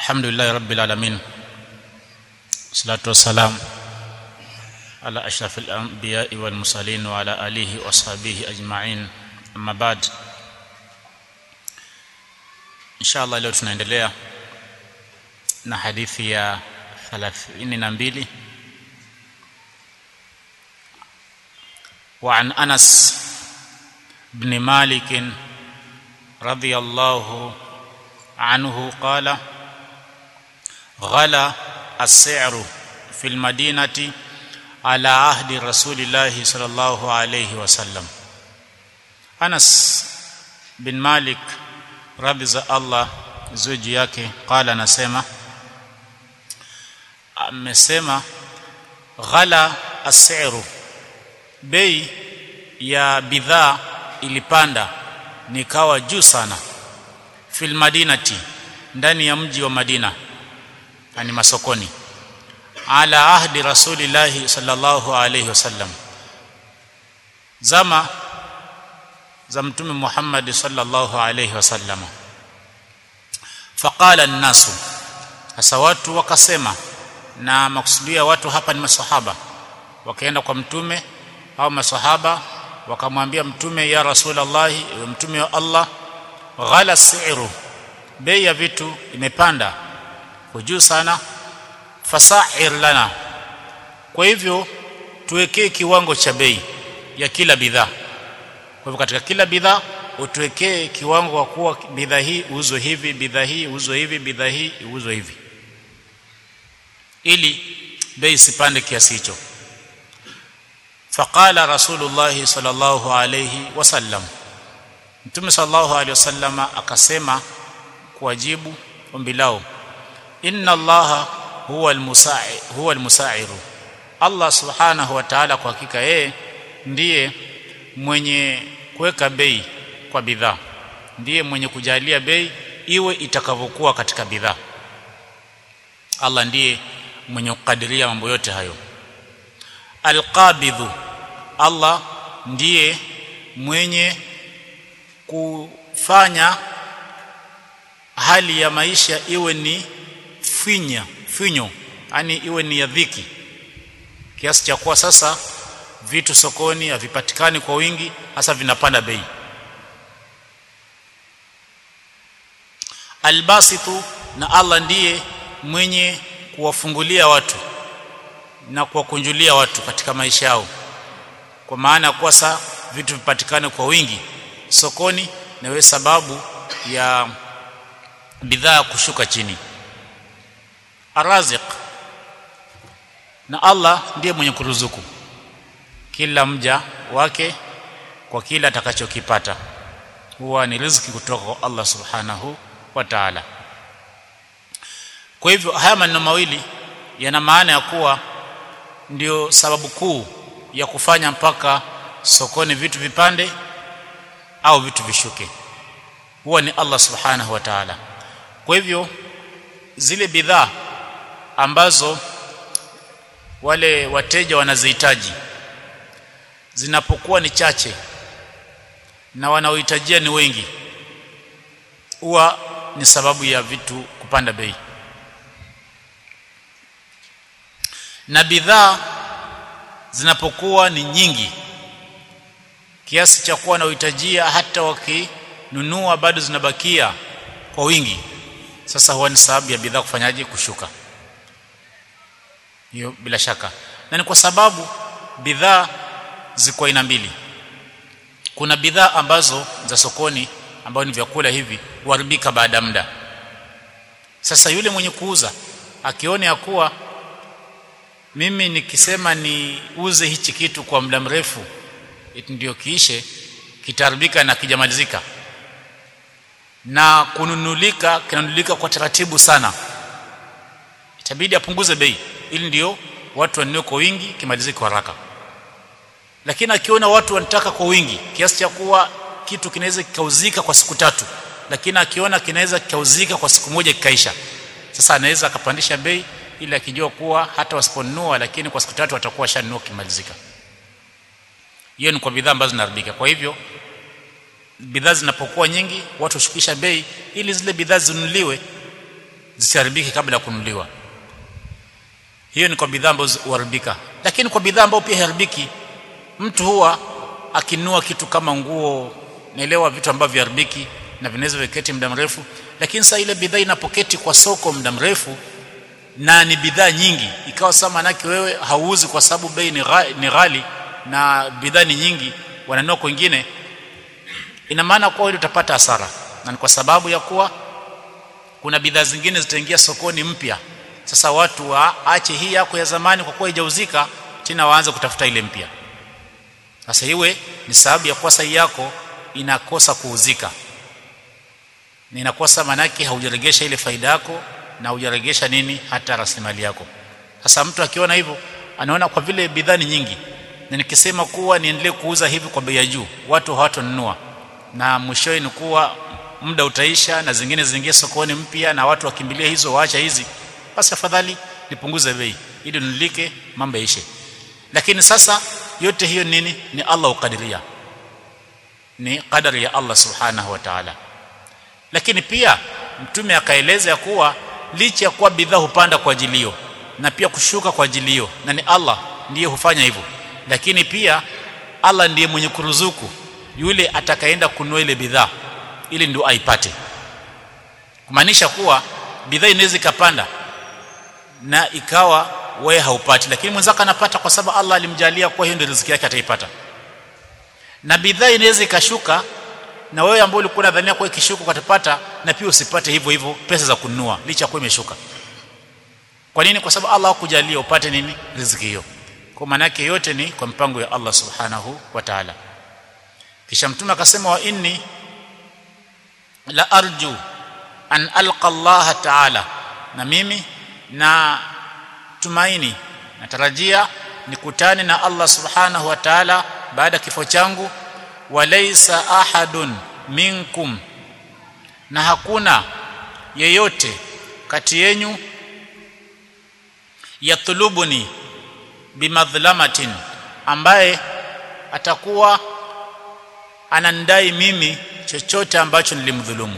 الحمد لله رب العالمين والصلاة والسلام على أشرف الأنبياء والمرسلين وعلى آله وأصحابه أجمعين أما بعد إن شاء الله leo tunaendelea na hadithi ya 32 وعن أنس بن مالك رضي الله عنه قال غلا السعر في المدينة على عهد رسول الله صلى الله عليه وسلم أنس بن مالك radhi za Allah ziwe juu yake qala anasema amesema ghala asiru bei ya bidhaa ilipanda nikawa juu sana fil madinati ndani ya mji wa Madina ani masokoni ala ahdi rasulillahi sallallahu alayhi wasallam zama za mtume Muhammad sallallahu alayhi wasallam faqala an-nasu hasa watu wakasema na makusudia watu hapa ni masahaba wakaenda kwa mtume au masahaba wakamwambia mtume ya rasulullah mtume wa Allah ghala si'ru bei ya vitu imepanda kwa juu sana fasa'ir lana kwa hivyo tuwekee kiwango cha bei ya kila bidhaa kwa hivyo katika kila bidhaa utuwekee kiwango kwa kuwa bidhaa hii uuzwe hivi bidhaa hii uuzwe hivi bidhaa hii uuzwe hivi ili bei isipande kiasi hicho faqala rasulullah sallallahu alayhi wasallam mtume sallallahu alayhi wasallama akasema kuwajibu ombi lao inna allaha huwa almusa'i huwa almusa'iru allah subhanahu wa ta'ala kwa hakika yeye ndiye mwenye kuweka bei kwa bidhaa ndiye mwenye kujalia bei iwe itakavyokuwa katika bidhaa Allah ndiye mwenye kukadiria mambo yote hayo alqabidhu Allah ndiye mwenye kufanya hali ya maisha iwe ni finya finyo yani iwe ni ya dhiki kiasi cha kuwa sasa vitu sokoni havipatikani kwa wingi hasa vinapanda bei albasitu na Allah ndiye mwenye kuwafungulia watu na kuwakunjulia watu katika maisha yao kwa maana kuwa saa vitu vipatikane kwa wingi sokoni na we sababu ya bidhaa kushuka chini araziq na Allah ndiye mwenye kuruzuku kila mja wake kwa kila atakachokipata huwa ni riziki kutoka kwa Allah subhanahu wa ta'ala kwa hivyo haya maneno mawili yana maana ya kuwa ndio sababu kuu ya kufanya mpaka sokoni vitu vipande au vitu vishuke huwa ni Allah subhanahu wa ta'ala kwa hivyo zile bidhaa ambazo wale wateja wanazihitaji zinapokuwa ni chache na wanaohitajia ni wengi huwa ni sababu ya vitu kupanda bei na bidhaa zinapokuwa ni nyingi kiasi cha kuwa wanaohitajia hata wakinunua bado zinabakia kwa wingi sasa huwa ni sababu ya bidhaa kufanyaje kushuka hiyo bila shaka na ni kwa sababu bidhaa ziko aina mbili kuna bidhaa ambazo za sokoni ambao ni vyakula hivi huharibika baada ya muda sasa yule mwenye kuuza akione ya kuwa mimi nikisema niuze hichi kitu kwa muda mrefu ndio kiishe kitaribika na kijamalizika na kununulika kinanulika kwa taratibu sana itabidi apunguze bei ili ndio watu wanunue kwa wingi kimalizike kwa haraka lakini akiona watu wanataka kwa wingi kiasi cha kuwa kitu kinaweza kikauzika kwa siku tatu lakini akiona kinaweza kikauzika kwa siku moja kikaisha sasa anaweza akapandisha bei ili akijua kuwa hata wasiponunua lakini kwa siku tatu watakuwa washanunua kimalizika hiyo ni kwa bidhaa ambazo zinaharibika kwa hivyo bidhaa zinapokuwa nyingi watu hushukisha bei ili zile bidhaa zinunuliwe zisiharibike kabla ya kununuliwa hiyo ni kwa bidhaa ambazo huharibika lakini kwa bidhaa ambayo pia haribiki mtu huwa akinunua kitu kama nguo naelewa vitu ambavyo viharibiki na vinaweza viketi muda mrefu lakini sasa ile bidhaa inapoketi kwa soko muda mrefu na ni bidhaa nyingi ikawa sasa manake wewe hauuzi kwa sababu bei ni, gha, ni ghali na bidhaa ni nyingi wananunua kwingine ina maana kwa ile utapata hasara na ni kwa sababu ya kuwa kuna bidhaa zingine zitaingia sokoni mpya sasa watu waache hii yako ya zamani kwa kuwa haijauzika tena waanze kutafuta ile mpya sasa iwe ni sababu ya kuwa sahi yako inakosa kuuzika na inakosa manake haujaregesha ile faida yako na hujaregesha nini hata rasilimali yako sasa mtu akiona hivyo anaona kwa vile bidhaa ni nyingi na nikisema kuwa niendelee kuuza hivi kwa bei ya juu watu hawatonunua na mwishowe ni kuwa muda utaisha na zingine ziingie sokoni mpya na watu wakimbilia hizo waacha hizi basi afadhali nipunguze bei ili nilike mambo yaishe lakini sasa yote hiyo nini ni Allah ukadiria ni qadari ya Allah subhanahu wa ta'ala lakini pia mtume akaeleza ya kuwa licha ya kuwa bidhaa hupanda kwa ajilio na pia kushuka kwa ajilio na ni Allah ndiye hufanya hivyo lakini pia Allah ndiye mwenye kuruzuku yule atakaenda kununua ile bidhaa ili ndio aipate kumaanisha kuwa bidhaa inaweza ikapanda na ikawa wewe haupati lakini mwenzako anapata kwa sababu Allah alimjalia kwa hiyo ndio riziki yake ataipata na bidhaa inaweza ikashuka na wewe ambao ulikuwa unadhania kwa ikishuka utapata na pia usipate hivyo hivyo pesa za kununua licha kwa imeshuka kwa nini kwa sababu Allah hakujalia upate nini riziki hiyo kwa maana yake yote ni kwa mpango ya Allah subhanahu wa ta'ala kisha mtume akasema wa inni la arju an alqa Allah ta'ala na mimi na tumaini natarajia nikutane na Allah subhanahu wa ta'ala baada kifo changu walaysa ahadun minkum na hakuna yeyote kati yenu yatlubuni bimadhlamatin ambaye atakuwa anandai mimi chochote ambacho nilimdhulumu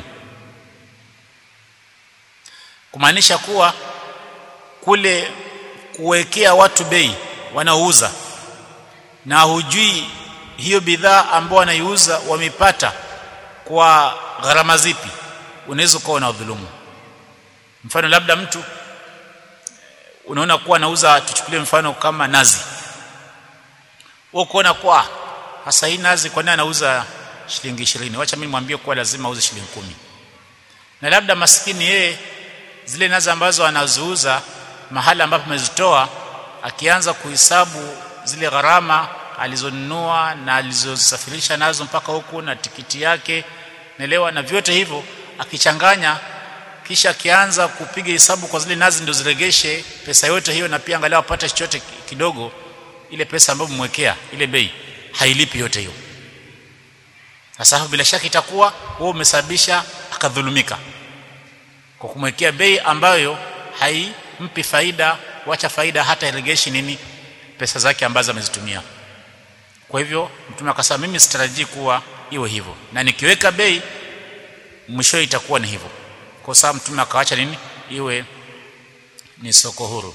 kumaanisha kuwa kule kuwekea watu bei wanaouza na hujui hiyo bidhaa ambao wanaiuza wamepata kwa gharama zipi unaweza kuwa na udhulumu mfano labda mtu unaona kuwa anauza tuchukulie mfano kama nazi wewe kuona kwa hasa hii nazi kwa nini anauza shilingi 20 wacha mimi mwambie kuwa lazima auze shilingi kumi na labda maskini yeye zile nazi ambazo anaziuza mahala ambapo amezitoa akianza kuhesabu zile gharama alizonunua na alizosafirisha nazo mpaka huku na tikiti yake naelewa na vyote hivyo akichanganya kisha akianza kupiga hesabu kwa zile nazi ndio ziregeshe pesa yote hiyo na pia angalau apate chochote kidogo ile pesa ambayo mmwekea ile bei hailipi yote hiyo sasa bila shaka itakuwa wewe umesababisha akadhulumika kwa kumwekea bei ambayo haimpi faida wacha faida hata iregeshi nini pesa zake ambazo amezitumia kwa hivyo mtume akasema mimi sitarajii kuwa iwe hivyo na nikiweka bei mwisho itakuwa ni hivyo kwa sababu mtume akaacha nini iwe ni soko huru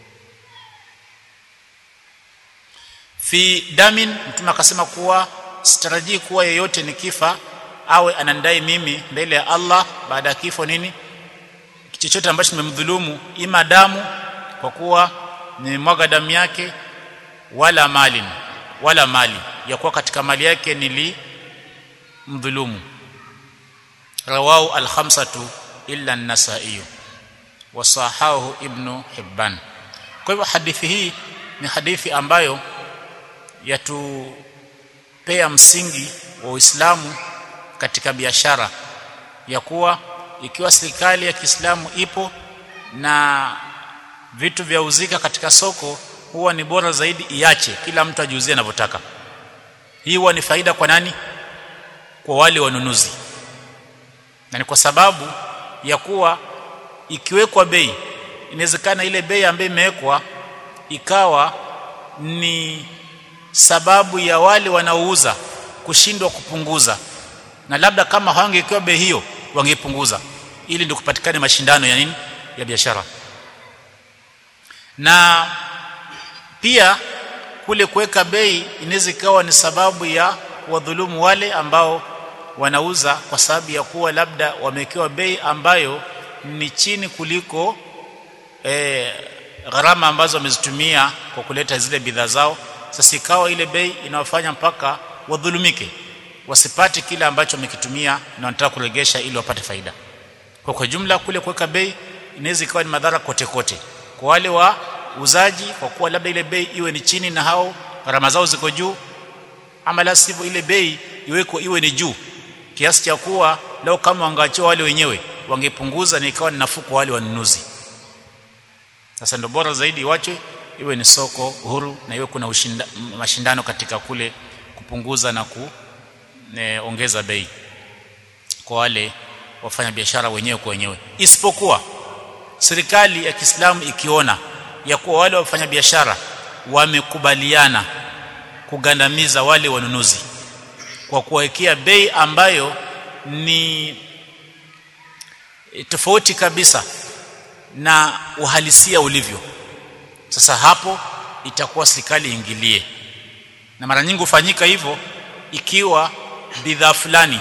fi damin mtume akasema kuwa sitarajii kuwa yeyote nikifa awe anandai mimi mbele ya Allah baada ya kifo nini chochote ambacho nimemdhulumu ima damu kwa kuwa nimemwaga damu yake wala mali wala mali ya kuwa katika mali yake nilimdhulumu rawahu al-khamsatu illa an-nasa'i wasahahu ibnu hibban kwa hivyo hadithi hii ni hadithi ambayo yatupea msingi wa Uislamu katika biashara ya kuwa ikiwa serikali ya Kiislamu ipo na vitu vya uzika katika soko huwa ni bora zaidi iache kila mtu ajiuzie anavyotaka hii huwa ni faida kwa nani kwa wale wanunuzi na ni kwa sababu ya kuwa ikiwekwa bei inawezekana ile bei ambayo imewekwa ikawa ni sababu ya wale wanaouza kushindwa kupunguza na labda kama hawangekiwa bei hiyo wangepunguza ili ndio kupatikane mashindano ya nini ya biashara na pia kule kuweka bei inaweza ikawa ni sababu ya kuwadhulumu wale ambao wanauza kwa sababu ya kuwa labda wamewekewa bei ambayo ni chini kuliko e, gharama ambazo wamezitumia kwa kuleta zile bidhaa zao sasa ikawa ile bei inawafanya mpaka wadhulumike wasipate kile ambacho wamekitumia na wanataka kuregesha ili wapate faida kwa kwa jumla kule kuweka bei inaweza ikawa ni madhara kote kote kwa wale wa uzaji kwa kuwa labda ile bei iwe ni chini na hao gharama zao ziko juu ama la sivyo ile bei iweko iwe ni juu kiasi cha kuwa leo kama wangeachiwa wale wenyewe wangepunguza na ikawa ni nafuu kwa wale wanunuzi sasa ndio bora zaidi iwachwe iwe ni soko huru na iwe kuna ushinda, mashindano katika kule kupunguza na kuongeza bei kwa wale wafanya biashara wenyewe kwa wenyewe isipokuwa serikali ya Kiislamu ikiona ya kuwa wale wafanya biashara wamekubaliana kugandamiza wale wanunuzi kwa kuwekea bei ambayo ni tofauti kabisa na uhalisia ulivyo sasa hapo itakuwa serikali ingilie na mara nyingi hufanyika hivyo ikiwa bidhaa fulani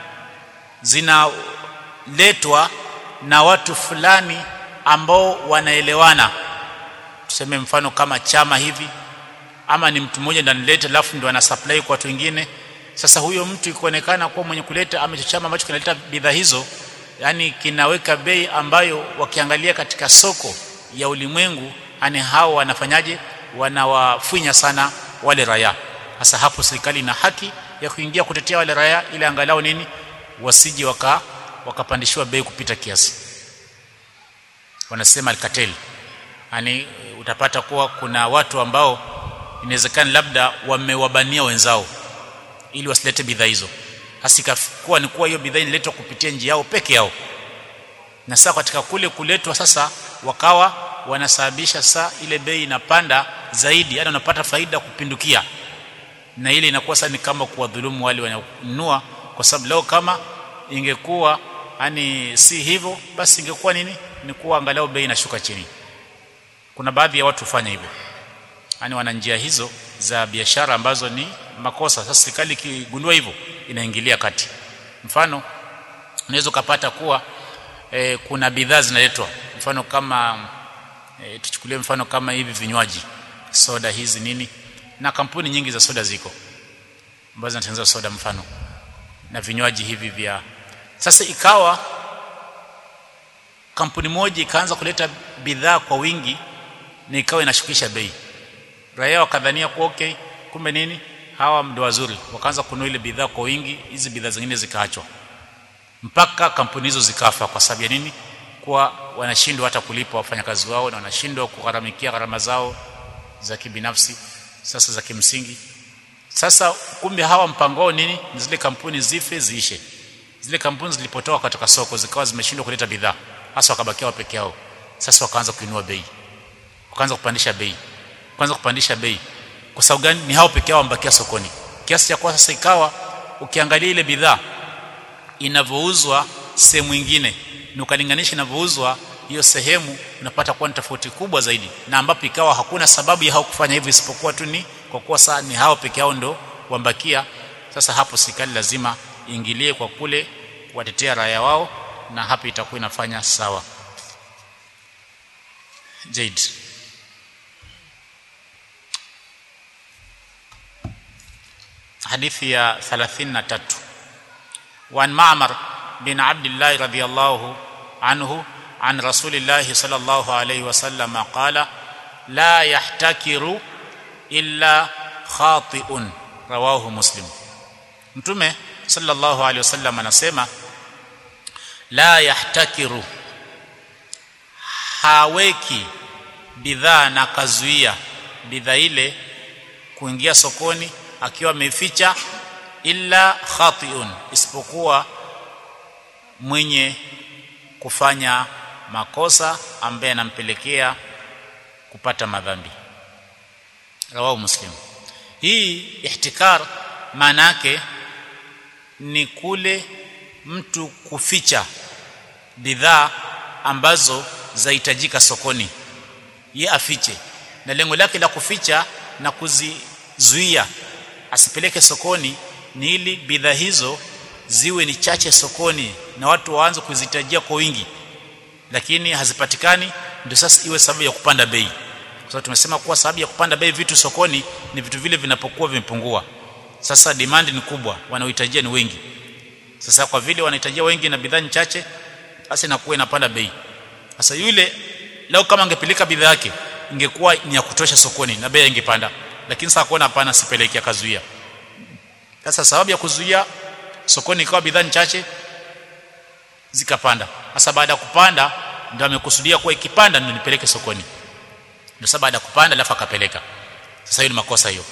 zinaletwa na watu fulani ambao wanaelewana tuseme mfano kama chama hivi ama ni mtu mmoja ndiye analeta alafu ndio ana supply kwa watu wengine sasa huyo mtu ikuonekana kuwa mwenye kuleta ama chama ambacho kinaleta bidhaa hizo yani kinaweka bei ambayo wakiangalia katika soko ya ulimwengu ani hao wanafanyaje wanawafunya sana wale raia sasa hapo serikali ina haki ya kuingia kutetea wale raia ili angalau nini wasije waka wakapandishiwa bei kupita kiasi wanasema alkatel yani utapata kuwa kuna watu ambao inawezekana labda wamewabania wenzao ili wasilete bidhaa hizo hasikakuwa ni kuwa hiyo bidhaa inaletwa kupitia njia yao peke yao na sasa katika kule kuletwa sasa wakawa wanasababisha saa ile bei inapanda zaidi yani unapata faida kupindukia na ile inakuwa sasa ni kama kuwadhulumu wale wananunua kwa sababu leo kama ingekuwa yani si hivyo basi ingekuwa nini ni kuwa angalau bei inashuka chini kuna baadhi ya watu hufanya hivyo yani wana njia hizo za biashara ambazo ni makosa sasa serikali ikigundua hivyo inaingilia kati mfano unaweza kupata kuwa e, kuna bidhaa zinaletwa mfano kama e, tuchukulie mfano kama hivi vinywaji soda hizi nini na kampuni nyingi za soda ziko ambazo zinatengeneza soda mfano na vinywaji hivi vya sasa ikawa kampuni moja ikaanza kuleta bidhaa kwa wingi na ikawa inashukisha bei raia wakadhania kuwa okay kumbe nini hawa ndio wazuri wakaanza kununua ile bidhaa kwa wingi hizi bidhaa zingine zikaachwa mpaka kampuni hizo zikafa kwa sababu ya nini kuwa wanashindwa hata kulipa wafanyakazi wao na wanashindwa kugharamikia gharama zao za kibinafsi sasa za kimsingi sasa kumbe hawa mpango wao nini ni zile kampuni zife ziishe zile kampuni zilipotoka katika soko zikawa zimeshindwa kuleta bidhaa hasa wakabakia peke yao sasa wakaanza kuinua bei wakaanza kupandisha bei kwanza kupandisha bei kwa sababu gani ni hao peke yao wambakia sokoni kiasi cha kwa sasa ikawa ukiangalia ile bidhaa inavyouzwa sehemu nyingine na ukalinganisha inavyouzwa hiyo sehemu unapata kuwa ni tofauti kubwa zaidi na ambapo ikawa hakuna sababu ya hao kufanya hivyo isipokuwa tu ni kwa kuwa saa ni hao peke yao ndo wambakia sasa hapo serikali lazima iingilie kwa kule watetea raia wao na hapo itakuwa inafanya sawa Jade hadithi ya 33 وعن معمر بن عبد الله رضي الله عنه عن رسول الله صلى الله عليه وسلم قال لا يحتكر إلا خاطئ رواه مسلم mtume sallallahu alaihi wasallam anasema la yahtakiru haweki bidhaa na kazuia bidhaa ile kuingia sokoni akiwa ameficha illa khatiun isipokuwa mwenye kufanya makosa ambaye anampelekea kupata madhambi rawahu muslim hii ihtikar maana yake ni kule mtu kuficha bidhaa ambazo zahitajika sokoni ye afiche na lengo lake la kuficha na kuzizuia asipeleke sokoni ni ili bidhaa hizo ziwe ni chache sokoni na watu waanze kuzihitajia kwa wingi lakini hazipatikani ndio sasa iwe sababu ya kupanda bei kwa sababu tumesema kuwa sababu ya kupanda bei vitu sokoni ni vitu vile vinapokuwa vimepungua sasa demand ni kubwa wanaohitajia ni wengi sasa kwa vile wanahitajia wengi na bidhaa ni chache basi inakuwa inapanda bei sasa yule leo kama angepeleka bidhaa yake ingekuwa ni ya kutosha sokoni na bei ingepanda lakini sasa kuona hapana sipeleki akazuia sasa sababu ya kuzuia sokoni ikawa bidhaa ni chache zikapanda sasa baada ya kupanda ndio amekusudia kuwa ikipanda ndio nipeleke sokoni ndio sasa baada ya kupanda alafu akapeleka sasa hiyo ni makosa hiyo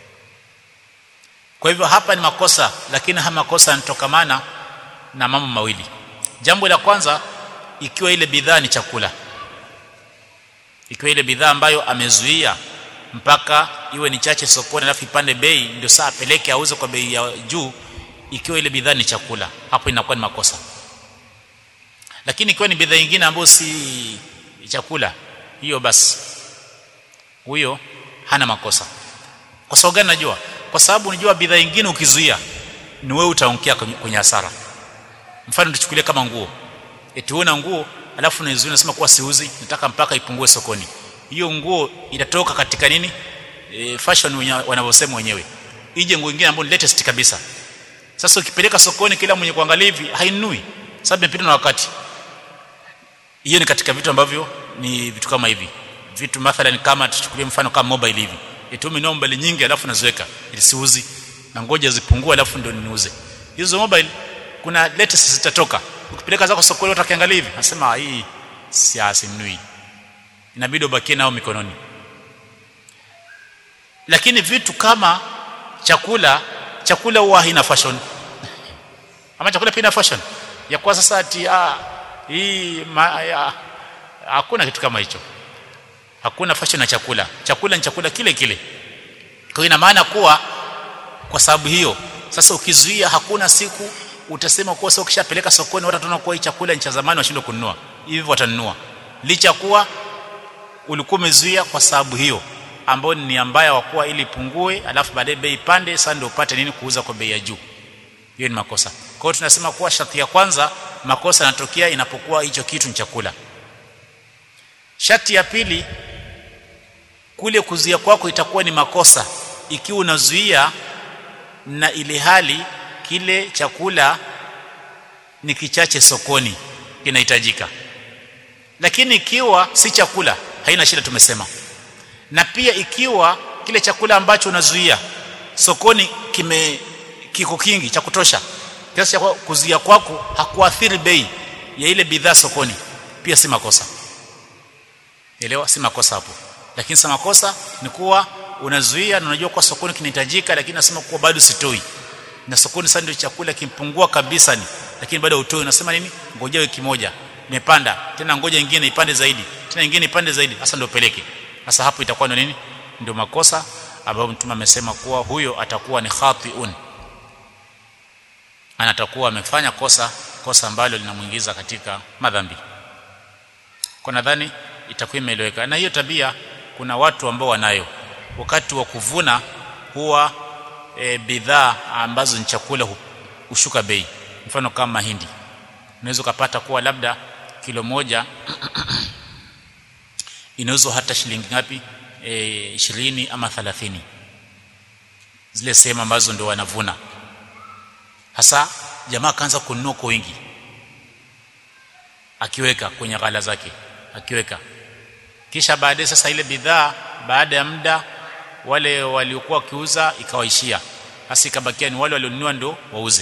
kwa hivyo hapa ni makosa lakini haya makosa yanatokamana na mambo mawili jambo la kwanza ikiwa ile bidhaa ni chakula ikiwa ile bidhaa ambayo amezuia mpaka iwe ni chache sokoni alafu ipande bei ndio saa apeleke auze kwa bei ya juu ikiwa ile bidhaa ni chakula hapo inakuwa ni makosa lakini ikiwa ni bidhaa nyingine ambayo si chakula hiyo basi huyo hana makosa kwa sababu gani najua kwa sababu unajua bidhaa nyingine ukizuia ni wewe utaonkia kwenye hasara mfano tuchukulie kama nguo eti una nguo alafu unaizuia unasema kuwa siuzi nataka mpaka ipungue sokoni hiyo nguo itatoka katika nini e, fashion wanavyosema wenyewe ije nguo nyingine ambayo ni latest kabisa sasa ukipeleka sokoni kila mwenye kuangalia hivi hainui sababu imepita na wakati hiyo ni katika vitu ambavyo ni vitu kama hivi vitu mathalan kama tuchukulie mfano kama mobile hivi itume mobile nyingi alafu naziweka ili siuzi na ngoja zipungue alafu ndio niuze hizo mobile kuna latest zitatoka ukipeleka zako sokoni utakiangalia hivi nasema hii siasi mnui inabidi ubakie nao mikononi lakini vitu kama chakula chakula huwa haina fashion ama chakula pia ina fashion ya kwa sasa ati ah hii ma, ya, hakuna kitu kama hicho hakuna fashion na chakula chakula ni chakula kile kile kwa ina maana kuwa kwa sababu hiyo sasa ukizuia hakuna siku utasema kuwa sio ukishapeleka sokoni watu wataona kuwa hii chakula ni cha zamani washindwe kununua hivyo watanunua licha kuwa ulikuwa umezuia kwa sababu hiyo ambayo ni ambaya wa kuwa ili ipungue alafu baadaye bei pande sasa ndio upate nini kuuza kwa bei ya juu hiyo ni makosa kwa hiyo tunasema kuwa sharti ya kwanza makosa yanatokea inapokuwa hicho kitu ni chakula sharti ya pili kule kuzuia kwako itakuwa ni makosa ikiwa unazuia na ile hali kile chakula ni kichache sokoni kinahitajika lakini ikiwa si chakula haina shida tumesema na pia ikiwa kile chakula ambacho unazuia sokoni kime kiko kingi cha kutosha kiasi cha kuzuia kwako hakuathiri bei ya ile bidhaa sokoni pia si makosa elewa si makosa hapo lakini si makosa ni kuwa unazuia na unajua kwa sokoni kinahitajika lakini nasema kuwa bado sitoi na sokoni sasa ndio chakula kimpungua kabisa ni lakini bado utoi unasema nini ngoja wiki moja imepanda tena ngoja nyingine ipande zaidi tena nyingine ipande zaidi sasa ndio peleke sasa hapo itakuwa ndio nini ndio makosa ambayo mtume amesema kuwa huyo atakuwa ni khatiun ana atakuwa amefanya kosa kosa ambalo linamuingiza katika madhambi kwa nadhani itakuwa imeeleweka na hiyo tabia kuna watu ambao wanayo wakati wa kuvuna huwa e, bidhaa ambazo ni chakula hushuka bei mfano kama mahindi unaweza kupata kuwa labda kilo moja inauzwa hata shilingi ngapi e, 20 ama 30 zile sehemu ambazo ndio wanavuna hasa jamaa kaanza kununua kwa wingi akiweka kwenye ghala zake akiweka kisha baadaye sasa ile bidhaa baada ya muda wale waliokuwa wakiuza ikawaishia hasa ikabakia ni wale walionunua ndio wauze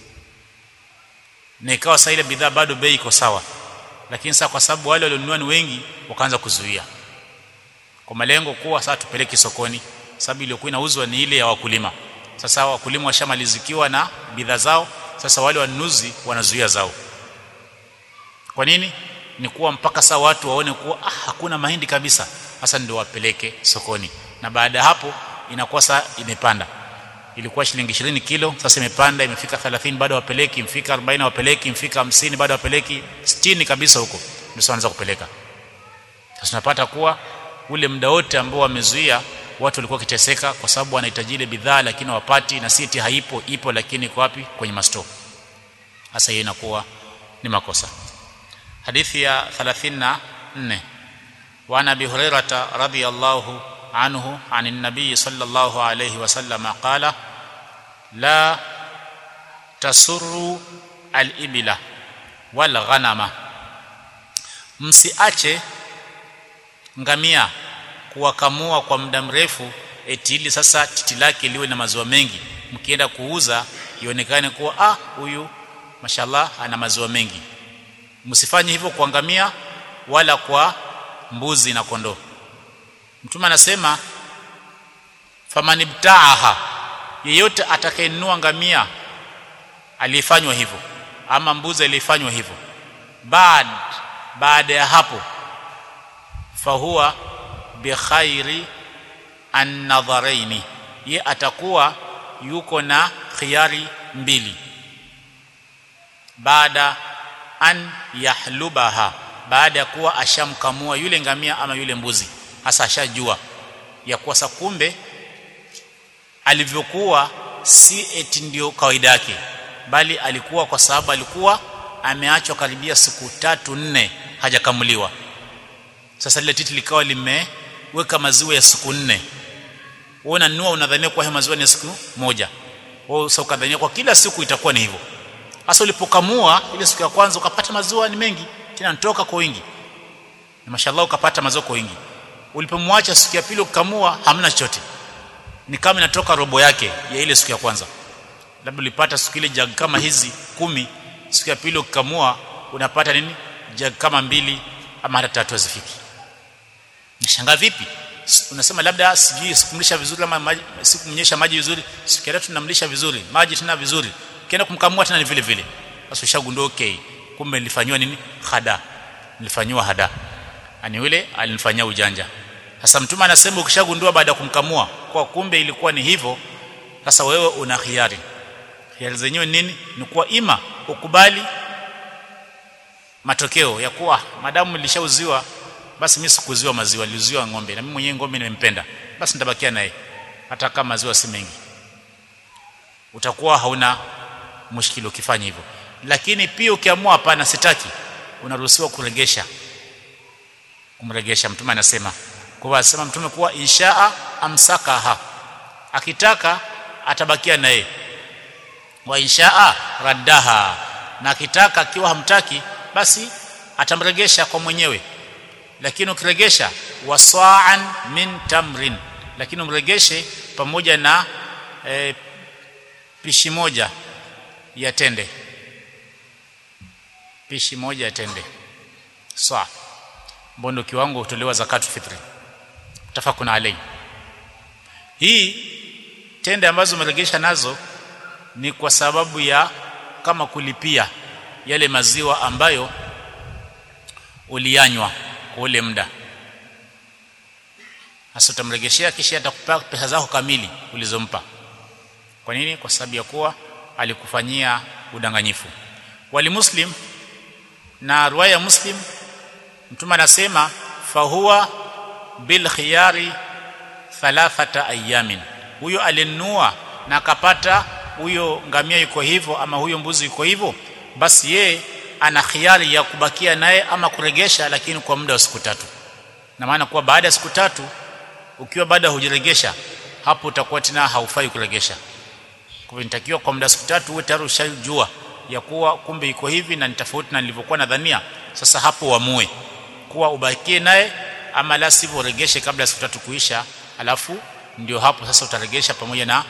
na ikawa sasa ile bidhaa bado bei iko sawa lakini sasa kwa sababu wale walionunua ni wengi wakaanza kuzuia kwa malengo kuwa sasa tupeleke sokoni sababu iliyokuwa inauzwa ni ile ya wakulima sasa wakulima washamalizikiwa na bidhaa zao sasa wale wanunuzi wanazuia zao kwa nini ni kuwa mpaka saa watu waone kuwa ah, hakuna mahindi kabisa sasa ndio wapeleke sokoni na baada ya hapo inakuwa saa imepanda ilikuwa shilingi 20 kilo sasa imepanda imefika 30 bado wapeleki imfika 40 wapeleki imfika 50 bado wapeleki 60 kabisa huko ndio wanaanza kupeleka sasa tunapata kuwa ule muda wote ambao wamezuia watu walikuwa kiteseka kwa sababu wanahitaji ile bidhaa lakini wapati na siti haipo ipo lakini iko wapi kwenye masto sasa hiyo inakuwa ni makosa hadithi ya 34 وعن ابي هريره رضي الله عنه عن النبي صلى الله عليه وسلم قال لا تسروا الابل والغنم msiache ngamia kuwakamua kwa muda mrefu eti ili sasa titi lake liwe na maziwa mengi mkienda kuuza ionekane kuwa ah huyu mashallah ana maziwa mengi msifanye hivyo kwa ngamia wala kwa mbuzi na kondoo mtume anasema famanibtaaha yeyote atakayenunua ngamia aliyefanywa hivyo ama mbuzi aliyefanywa hivyo baad baada ya hapo fahuwa bikhairi an-nadharaini ye atakuwa yuko na khiyari mbili baada an yahlubaha baada ya kuwa ashamkamua yule ngamia ama yule mbuzi hasa ashajua ya kuwa sakumbe alivyokuwa si eti ndio kawaida yake bali alikuwa kwa sababu alikuwa ameachwa karibia siku tatu nne hajakamuliwa sasa lile titi likawa limeweka maziwa ya siku nne wewe unanunua unadhania kwa maziwa ni siku moja wewe sasa ukadhania kwa kila siku itakuwa ni hivyo hasa ulipokamua ile siku ya kwanza ukapata maziwa ni mengi tena nitoka kwa wingi na mashallah ukapata maziwa kwa wingi ulipomwacha siku ya pili ukamua hamna chochote ni kama inatoka robo yake ya ile siku ya kwanza labda ulipata siku ile jag kama hizi kumi siku ya pili ukamua unapata nini jag kama mbili ama hata tatu hazifiki nishangaa vipi unasema labda sijui sikumlisha vizuri ama maji, sikumnyesha maji vizuri siku ya tatu tunamlisha vizuri maji tena vizuri kienda kumkamua tena ni vile vile basi ushagundua okay kumbe nilifanywa nini hada nilifanywa hada ani yule alinifanyia ujanja sasa mtume anasema ukishagundua baada ya kumkamua kwa kumbe ilikuwa ni hivyo sasa wewe una khiari khiari zenyewe nini ni kuwa ima ukubali matokeo ya kuwa madamu nilishauziwa basi mimi sikuziwa maziwa niliuziwa ng'ombe na mimi mwenyewe ng'ombe nimempenda basi nitabakia naye hata kama maziwa si mengi utakuwa hauna mushkili ukifanya hivyo lakini pia ukiamua hapana sitaki unaruhusiwa kuregesha kumregesha mtume anasema kwa asema mtume kuwa inshaa amsakaha akitaka atabakia naye wa inshaa raddaha na akitaka akiwa hamtaki basi atamregesha kwa mwenyewe lakini ukiregesha wasaan min tamrin lakini umregeshe pamoja na e, pishi moja ya tende pishi moja ya tende sawa mbondo kiwango hutolewa zakatu fitri tafakuna alai hii tende ambazo umeregesha nazo ni kwa sababu ya kama kulipia yale maziwa ambayo uliyanywa kwa ule muda hasa utamregeshea kisha atakupa pesa zako kamili ulizompa kwa nini kwa sababu ya kuwa alikufanyia udanganyifu wali muslim na riwaya muslim mtume anasema fahuwa bil khiyari thalathata ayamin huyo alinunua na akapata huyo ngamia yuko hivyo ama huyo mbuzi yuko hivyo basi ye ana khiari ya kubakia naye ama kuregesha lakini kwa muda wa siku tatu na maana kuwa baada ya siku tatu ukiwa baada hujiregesha hapo utakuwa tena haufai kuregesha kwa hivyo nitakiwa kwa muda wa siku tatu uwe tayari ushajua ya kuwa kumbe iko hivi na ni tofauti na nilivyokuwa nadhania sasa hapo uamue kuwa ubakie naye ama la sivyo uregeshe kabla ya siku tatu kuisha alafu ndio hapo sasa utaregesha pamoja na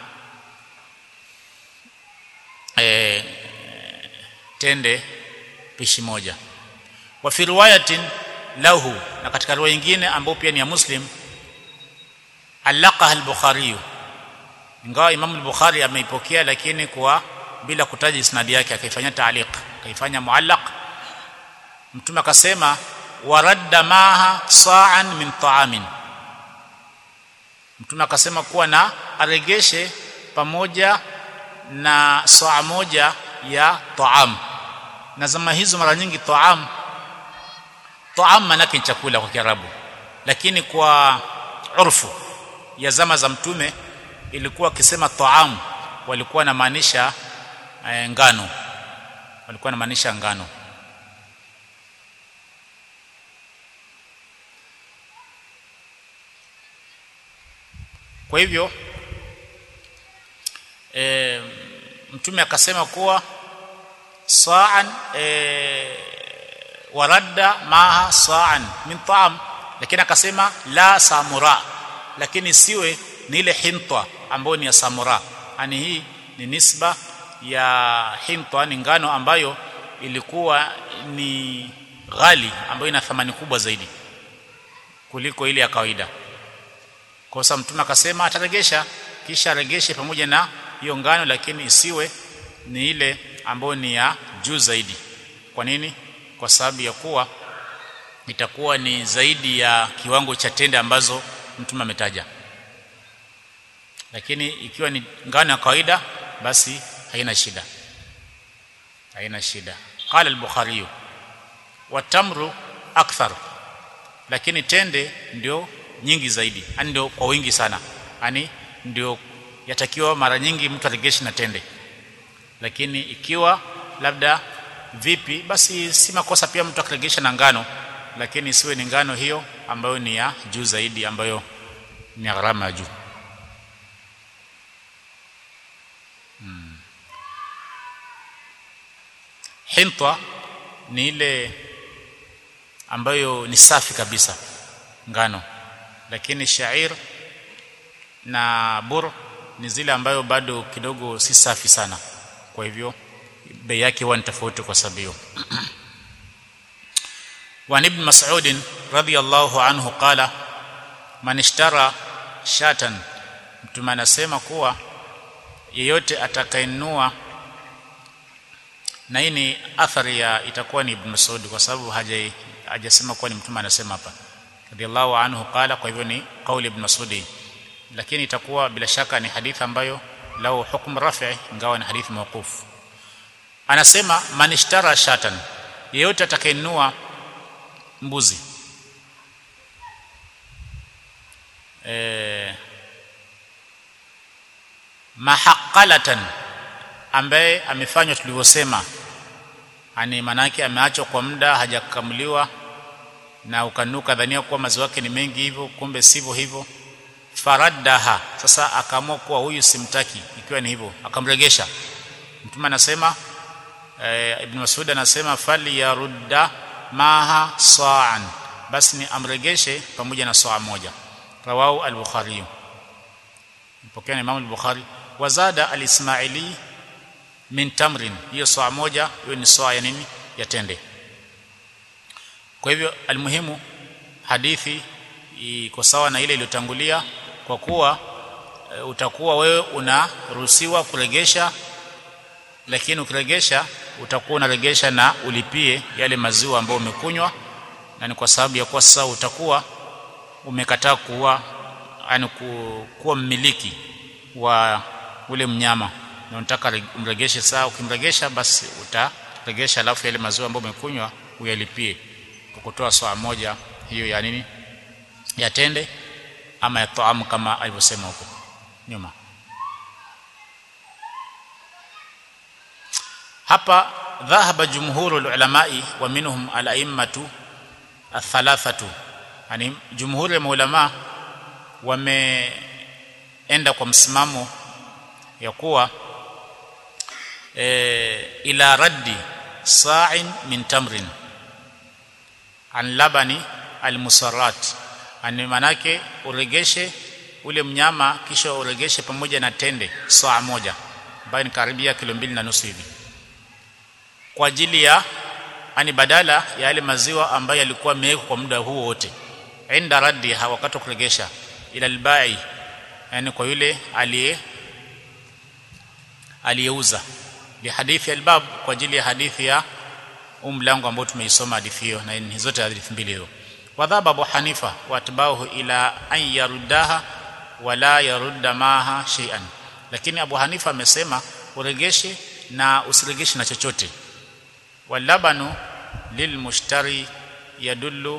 e, tende pishi moja wa fi riwayatin lahu na katika riwaya nyingine ambayo pia ni ya muslim alaqaha al-bukhari ingawa imam al-bukhari ameipokea lakini kwa bila kutaja isnadi yake akaifanya taaliq akaifanya muallaq mtume akasema waradda maha sa'an min ta'amin mtume akasema kuwa na aregeshe pamoja na saa moja ya taam na zama hizo mara nyingi taam taam manake ni chakula kwa Kiarabu lakini kwa urfu ya zama za mtume ilikuwa akisema taam walikuwa na maanisha e, ngano walikuwa na maanisha ngano kwa hivyo e, mtume akasema kuwa sa'an e, waradda maha sa'an min ta'am lakini akasema la samura lakini siwe ni ile hintwa ambayo ni ya samura yani hii ni nisba ya hintwa ni ngano ambayo ilikuwa ni ghali ambayo ina thamani kubwa zaidi kuliko ile ya kawaida kwa sababu mtume akasema ataregesha kisha aregeshe pamoja na hiyo ngano lakini isiwe ni ile ambayo ni ya juu zaidi kwa nini kwa sababu ya kuwa itakuwa ni zaidi ya kiwango cha tende ambazo mtume ametaja lakini ikiwa ni ngano ya kawaida basi haina shida haina shida qala al-bukhari wa tamru akthar lakini tende ndio nyingi zaidi yani ndio kwa wingi sana yani ndio yatakiwa mara nyingi mtu aregeshe na tende lakini ikiwa labda vipi basi si makosa pia mtu akiregesha na ngano lakini isiwe ni ngano hiyo ambayo ni ya juu zaidi ambayo ni gharama ya juu hmm. hintwa ni ile ambayo ni safi kabisa ngano lakini shair na bur ni zile ambayo bado kidogo si safi sana kwa hivyo bei yake huwa ni tofauti kwa sababu hiyo وعن ابن مسعود رضي الله عنه قال من اشترى shatan mtume anasema kuwa yeyote atakayenunua na hii ni athari ya itakuwa ni ibn Mas'ud kwa sababu haja hajasema kuwa ni mtume anasema hapa radiyallahu anhu qala kwa hivyo ni kauli ibn Mas'ud lakini itakuwa bila shaka ni hadithi ambayo lau hukm rafi ingawa ni hadithi mawquf anasema man ishtara shatan yeyote atakayenunua mbuzi eh mahaqalatan ambaye amefanywa tulivyosema ani manake ameachwa kwa muda hajakamuliwa na ukanuka dhania kuwa maziwa yake ni mengi hivyo kumbe sivyo hivyo faraddaha sasa akaamua kuwa huyu simtaki ikiwa ni hivyo akamregesha mtume anasema e, ibn Mas'ud anasema fali yarudda maha sa'an basi ni amregeshe pamoja na saa moja rawahu al-bukhari mpokea Imam al-Bukhari wazada al-Ismaili min tamrin hiyo saa moja hiyo ni saa ya nini ya tende kwa hivyo almuhimu hadithi iko sawa na ile iliyotangulia kwa kuwa e, utakuwa wewe unaruhusiwa kuregesha lakini ukiregesha utakuwa unaregesha na ulipie yale maziwa ambayo umekunywa na ni kwa sababu ya kuwa sasa utakuwa umekataa kuwa yani kuwa mmiliki wa ule mnyama na unataka umregeshe saa ukimregesha basi utaregesha alafu yale maziwa ambayo umekunywa uyalipie kwa kutoa saa moja hiyo ya nini ya tende ama ya taamu kama alivyosema huko nyuma hapa dhahaba jumhuru ulamai wa minhum al-a'immatu athalathatu yani jumhuri ya maulama wameenda kwa msimamo ya kuwa e, ila raddi sa'in min tamrin an labani almusarrat ani manake uregeshe ule mnyama kisha uregeshe pamoja na tende saa moja ambayo ni karibia kilo mbili na nusu hivi kwa ajili ya ani badala ya yale maziwa ambayo yalikuwa yamewekwa kwa muda huo wote inda raddi wakati kuregesha ila albai yani kwa yule aliye aliyeuza bi hadithi albab kwa ajili ya hadithi ya umlango ambao tumeisoma hadithi hiyo na ni zote hadithi mbili hiyo wadhaba abu hanifa watbahu ila an yaruddaha wala yarudda maha shay'an lakini abu hanifa amesema uregeshe na usiregeshe na chochote walabanu lilmushtari يدل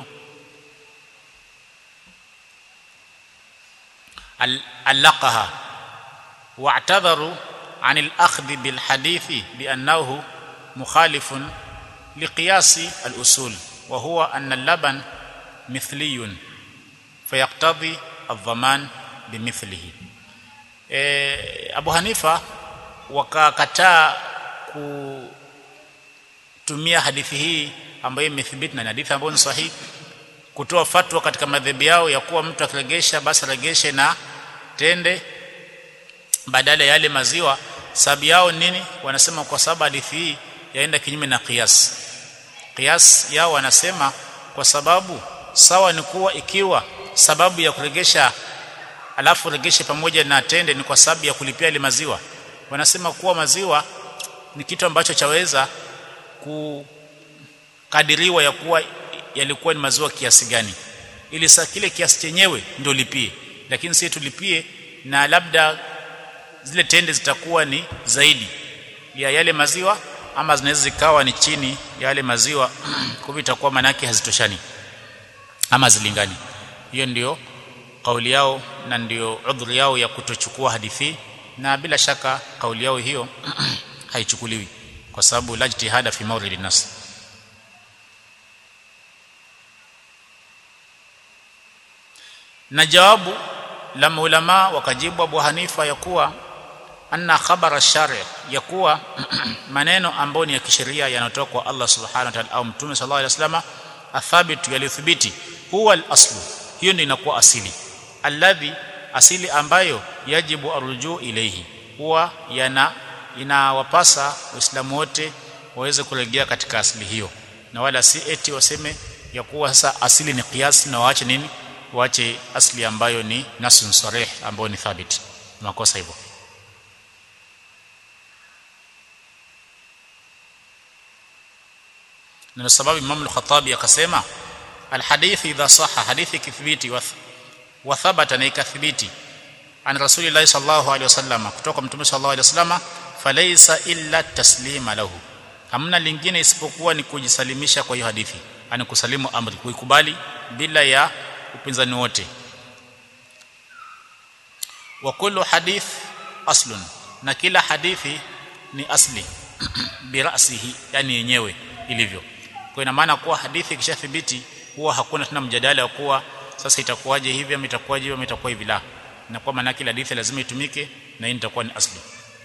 علقها واعتذروا عن الأخذ بالحديث بأنه مخالف لقياس الأصول وهو أن اللبن مثلي فيقتضي الضمان بمثله Abu Hanifa wakakataa kutumia hadithi hii ambayo imethibiti na hadithi ambayo ni sahihi kutoa fatwa katika madhehebu yao ya kuwa mtu akiregesha basi regeshe na tende badala ya yale maziwa sababu yao nini wanasema kwa sababu hadithi hii yaenda kinyume na qiyas qiyas yao wanasema kwa sababu sawa ni kuwa ikiwa sababu ya kuregesha alafu regeshe pamoja na tende ni kwa sababu ya kulipia ile maziwa wanasema kuwa maziwa ni kitu ambacho chaweza kukadiriwa ya kuwa yalikuwa ni maziwa kiasi gani ili saa kile kiasi chenyewe ndio lipie lakini si tulipie na labda zile tende zitakuwa ni zaidi ya yale maziwa ama zinaweza zikawa ni chini ya yale maziwa kwa hivyo itakuwa manake hazitoshani ama zilingani hiyo ndio kauli yao na ndio udhuri yao ya kutochukua hadithi na bila shaka kauli yao hiyo haichukuliwi kwa sababu la jitihada fi mawrid nas na jawabu la maulama wakajibu Abu Hanifa ya kuwa anna khabara shari ya kuwa maneno ambayo ni ya kisheria yanatoka kwa Allah subhanahu wa ta'ala au mtume sallallahu alaihi wasallam athabit yalithibiti huwa al-aslu hiyo ndio inakuwa asili alladhi asili ambayo yajibu arujuu ilayhi huwa yana inawapasa waislamu wote waweze kurejea katika asili hiyo na wala si eti waseme ya kuwa sasa asili ni kiasi na waache nini waache asili ambayo ni nasun sarih ambayo ni thabit makosa hivyo na sababu Imam al-Khattabi akasema alhadith idha sahha hadithi kithibiti wa thabata na ikathibiti an rasulillah sallallahu alaihi wasallam kutoka mtume sallallahu alaihi wasallam falaysa illa taslima lahu hamna lingine isipokuwa ni kujisalimisha kwa hiyo hadithi ani kusalimu amri kuikubali bila ya upinzani wote wa kullu hadith aslun na kila hadithi ni asli birasihi yani yenyewe ilivyo kwa ina maana kuwa hadithi ikishathibiti huwa hakuna tena mjadala wa kuwa sasa itakuwaje hivi ama itakuwaje hivi ama itakuwa hivi la na kwa maana kila hadithi lazima itumike na hii itakuwa ni asli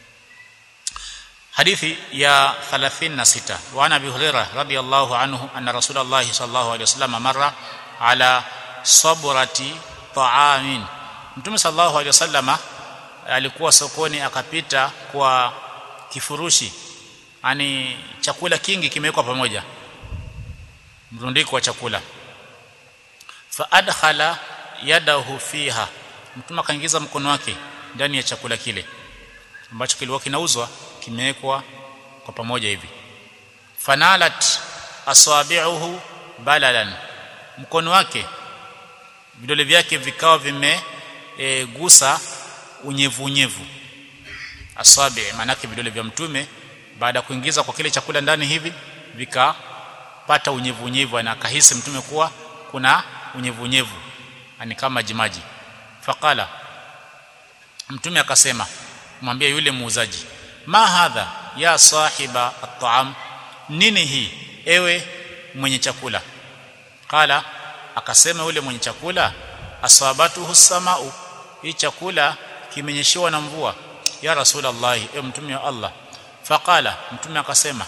hadithi ya 36 wa ana abi hurairah radiyallahu anhu anna rasulullah sallallahu alaihi wasallam marra ala sabrati ta'amin mtume sallallahu alaihi wasallam alikuwa sokoni akapita kwa kifurushi yani chakula kingi kimewekwa pamoja mrundiko wa chakula fa adkhala yadahu fiha mtume akaingiza mkono wake ndani ya chakula kile ambacho kilikuwa kinauzwa kimewekwa kwa pamoja hivi fanalat asabi'uhu balalan mkono wake vidole vyake vikawa vimegusa e, unyevu unyevu asabi maanake vidole vya mtume baada ya kuingiza kwa kile chakula ndani hivi vikapata unyevu unyevu na akahisi mtume kuwa kuna unyevu unyevu ani kama jimaji faqala mtume akasema kumwambia yule muuzaji ma hadha ya sahiba at-ta'am nini hii ewe mwenye chakula qala akasema yule mwenye chakula asabatuhu samau hii chakula kimenyeshewa na mvua ya rasulullah ewe mtume wa Allah faqala mtume akasema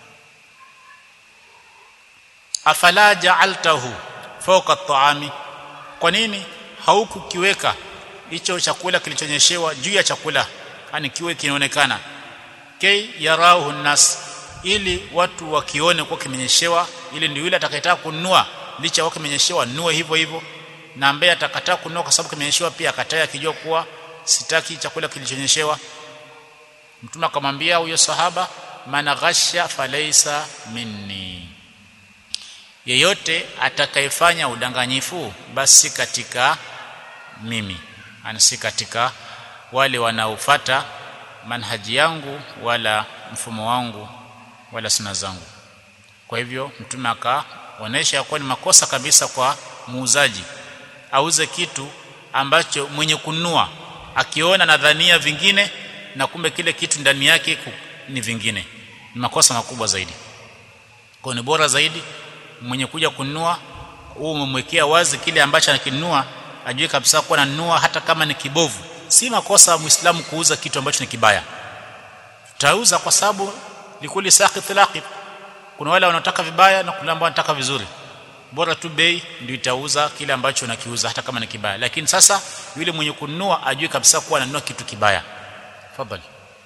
afala ja'altahu fawqa at-ta'ami kwa nini haukukiweka hicho chakula kilichonyeshewa juu ya chakula yani kiwe kinaonekana kay yarahu nas ili watu wakione kwa kimenyeshewa ili ndio yule atakayetaka kununua licha wake kimenyeshewa nunue hivyo hivyo na ambaye atakataa kununua kwa sababu kimenyeshewa pia akataa akijua kuwa sitaki chakula kilichonyeshewa mtume akamwambia huyo sahaba man ghasha falaysa minni yeyote atakayefanya udanganyifu basi katika mimi ani si katika wale wanaofuata manhaji yangu wala mfumo wangu wala suna zangu kwa hivyo mtume onesha ya kuwa ni makosa kabisa kwa muuzaji auze kitu ambacho mwenye kununua akiona nadhania vingine na kumbe kile kitu ndani yake ni vingine ni makosa makubwa zaidi kwa ni bora zaidi mwenye kuja kununua huu umemwekea wazi kile ambacho anakinunua ajue kabisa kuwa ananunua hata kama ni kibovu si makosa muislamu kuuza kitu ambacho ni kibaya tutauza kwa sababu likuli saqit laqib kuna wale wanaotaka vibaya na kuna ambao wanataka vizuri bora tu bei ndio itauza kile ambacho unakiuza hata kama ni kibaya lakini sasa yule mwenye kununua ajue kabisa kuwa ananunua kitu kibaya fadhali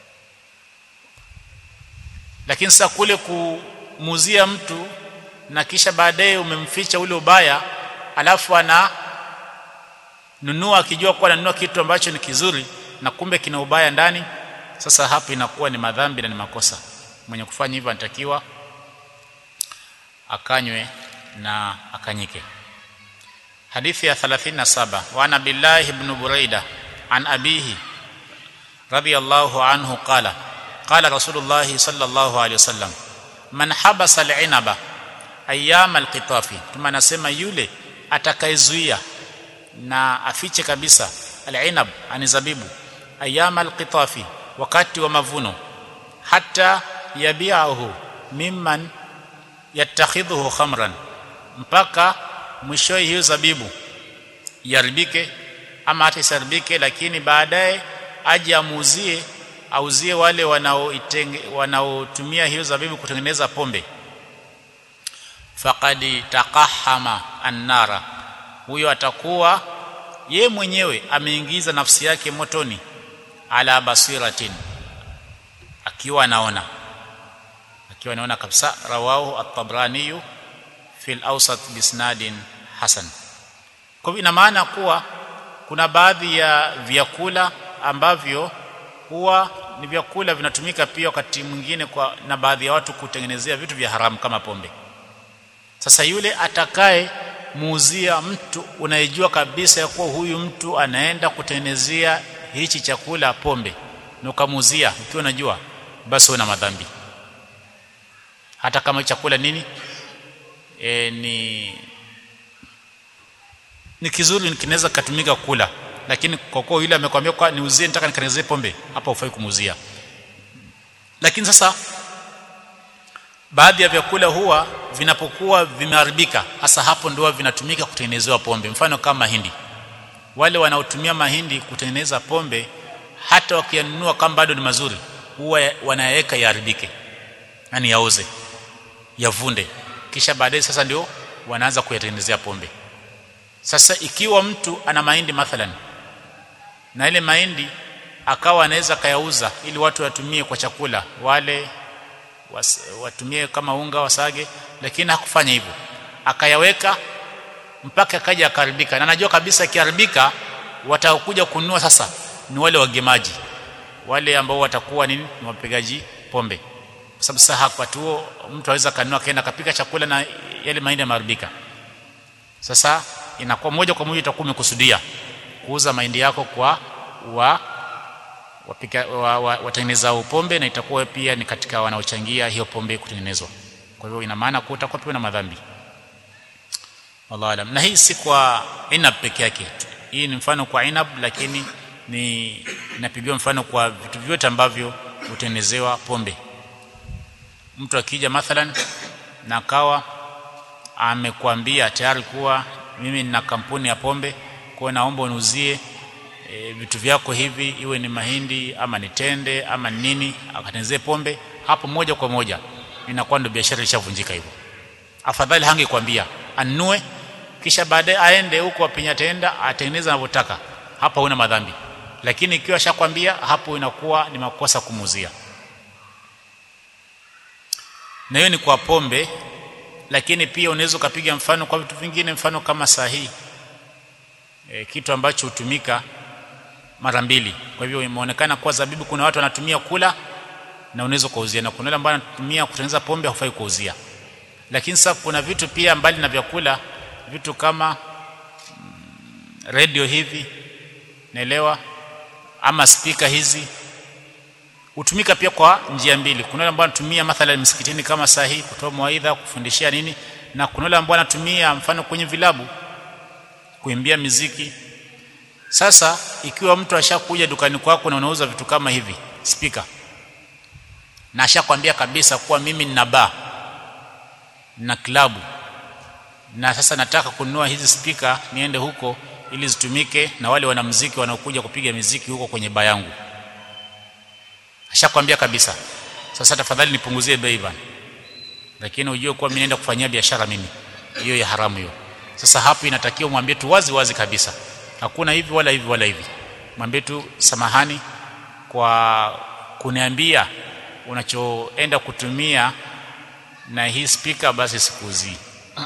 lakini sasa kule kumuzia mtu na kisha baadaye umemficha ule ubaya alafu ana nunua akijua kuwa ananunua kitu ambacho ni kizuri na kumbe kina ubaya ndani sasa hapo inakuwa ni madhambi na ni makosa mwenye kufanya hivyo anatakiwa akanywe na akanyike hadithi ya 37 wa ana billahi ibn buraida an abihi radiyallahu anhu qala qala rasulullah sallallahu alayhi wasallam man habasa al-inaba ayyam al-qitafi tuma nasema yule atakayezuia na afiche kabisa al-inab ani zabibu ayyam al-qitafi wakati wa mavuno hata yabiahu mimman yattakhidhuhu khamran mpaka mwisho hiyo zabibu yaribike ama hata isaribike lakini baadaye aje amuuzie auzie wale wanaotumia hiyo zabibu kutengeneza pombe faqad taqahama annara huyo atakuwa ye mwenyewe ameingiza nafsi yake motoni ala basiratin akiwa anaona akiwa anaona kabisa rawahu at-tabrani fi al-awsat bisnadin hasan kwa hivyo ina maana kuwa kuna baadhi ya vyakula ambavyo huwa ni vyakula vinatumika pia wakati mwingine kwa na baadhi ya watu kutengenezea vitu vya haramu kama pombe sasa yule atakaye muuzia mtu unayejua kabisa ya kuwa huyu mtu anaenda kutengenezea hichi chakula pombe na ukamuuzia ukiwa unajua basi una madhambi hata kama chakula nini e, ni ni kizuri kinaweza kutumika kula lakini kwa kuwa yule amekwambia kwa niuzie nitaka nikanezee pombe hapa ufai kumuuzia lakini sasa baadhi ya vyakula huwa vinapokuwa vimeharibika hasa hapo ndio vinatumika kutengenezewa pombe mfano kama mahindi wale wanaotumia mahindi kutengeneza pombe hata wakiyanunua kama bado ni mazuri huwa wanayaweka yaharibike yani yaoze yavunde kisha baadaye sasa ndio wanaanza kuyatengenezea pombe sasa ikiwa mtu ana mahindi mathalan na ile mahindi akawa anaweza kayauza ili watu watumie kwa chakula wale was, watumie kama unga wasage lakini hakufanya hivyo akayaweka mpaka akaja akaribika na najua kabisa akiharibika watakuja kununua sasa ni wale wagemaji wale ambao watakuwa nini ni wapigaji pombe kwa sababu sasa wakati huo mtu aweza kanunua kaenda kapika chakula na yale mahindi yameharibika sasa inakuwa moja kwa moja itakuwa umekusudia kuuza mahindi yako kwa wa wapika wa, wa, watengeneza pombe na itakuwa pia ni katika wanaochangia hiyo pombe kutengenezwa kwa hivyo ina maana kuwa utakuwa pia na madhambi wallahu alam na hii si kwa inab peke yake hii ni mfano kwa inab lakini ni inapigiwa mfano kwa vitu vyote ambavyo hutengenezewa pombe mtu akija mathalan na kawa amekwambia tayari kuwa mimi nina kampuni ya pombe kwa naomba uniuzie e, vitu vyako hivi iwe ni mahindi ama ni tende ama ni nini akatengenezee pombe hapo moja kwa moja inakuwa ndio biashara ishavunjika hivyo afadhali hangekwambia anunue kisha baadaye aende huko apinya tenda atengeneze anavyotaka hapa huna madhambi lakini ikiwa shakwambia hapo inakuwa ni makosa kumuzia na hiyo ni kwa pombe lakini pia unaweza ukapiga mfano kwa vitu vingine mfano kama sahihi e, kitu ambacho hutumika mara mbili kwa hivyo imeonekana kuwa zabibu kuna watu wanatumia kula na unaweza kuuzia na kuna wale ambao wanatumia kutengeneza pombe hufai kuuzia lakini sasa kuna vitu pia mbali na vyakula vitu kama mm, radio hivi naelewa ama spika hizi hutumika pia kwa njia mbili kuna wale ambao wanatumia mathalan msikitini kama sahihi kutoa mawaidha kufundishia nini na kuna wale ambao wanatumia mfano kwenye vilabu kuimbia miziki sasa ikiwa mtu ashakuja dukani kwako na unauza vitu kama hivi speaker na ashakwambia kabisa kuwa mimi nina baa na klabu na sasa nataka kununua hizi speaker niende huko ili zitumike na wale wanamuziki wanaokuja kupiga miziki huko kwenye baa yangu ashakwambia kabisa sasa tafadhali nipunguzie bei bana lakini ujue kuwa mimi naenda kufanyia biashara mimi hiyo ya haramu hiyo sasa hapo inatakiwa mwambie tu wazi wazi kabisa hakuna hivi wala hivi wala hivi mwambie tu samahani kwa kuniambia unachoenda kutumia na hii speaker basi sikuuzii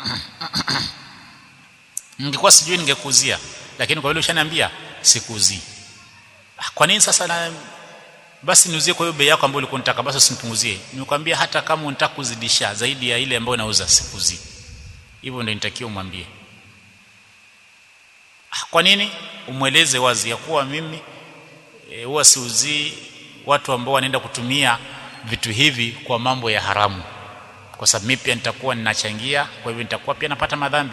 ningekuwa sijui ningekuuzia lakini kwa vile ushaniambia sikuuzii kwa nini sasa na basi niuzie kwa hiyo bei yako ambayo ulikuwa unataka basi usinipunguzie nimekwambia hata kama unataka kuzidisha zaidi ya ile ambayo nauza sikuuzii hivyo ndio nitakiwa umwambie kwa nini umweleze wazi ya kuwa mimi huwa e, siuzii watu ambao wanaenda kutumia vitu hivi kwa mambo ya haramu kwa sababu mimi pia nitakuwa ninachangia kwa hivyo nitakuwa pia napata madhambi